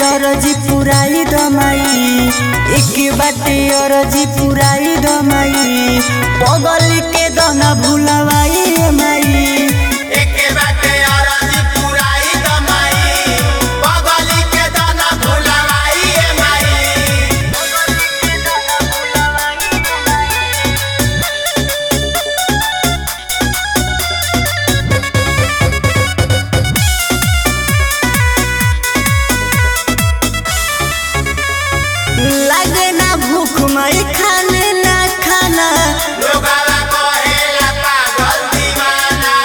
अरजी पुराई दमाई एक बाटे अरजी पुराई दमाई पगल के दना भुलवाई ए माई एके बाटे अरजी पुराई दमाई बगली के दाना भुलवाई ए माई लागे ना भूख मई खाने ना खाना लोगावा कहेला पागल दीवाना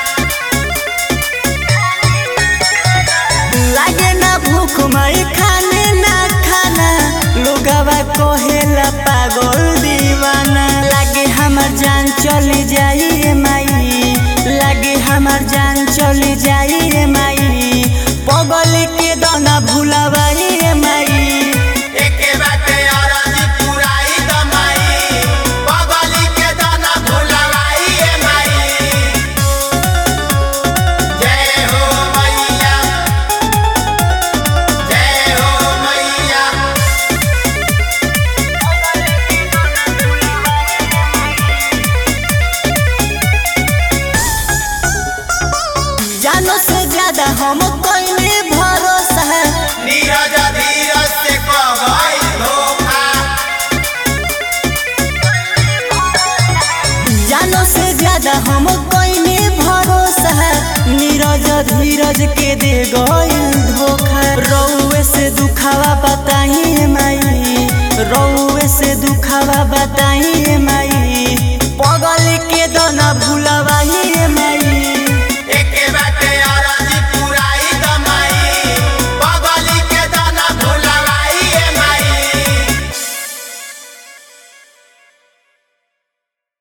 लागे ना भूख मई खाने ना खाना लोगवा कहेला पागल दीवाना लागे हमर जान चली जाई रे माई लागे हमर जान चली जाई रे माई पगल के दाना भुलावाई रे माई एके बाटे अरजी पुराई दमाई बगली के दाना भुलवाई ए माई जय हो मैया जय हो मैया जानो से ज्यादा हम कइले भरोसा नीरज धीरज से कहई धोखा जानो से ज्यादा हम कइले भरोसा नीरज धीरज के दे गइल धोखा रउए से दुखावा बताई माई रउए से दुखावा बताई माई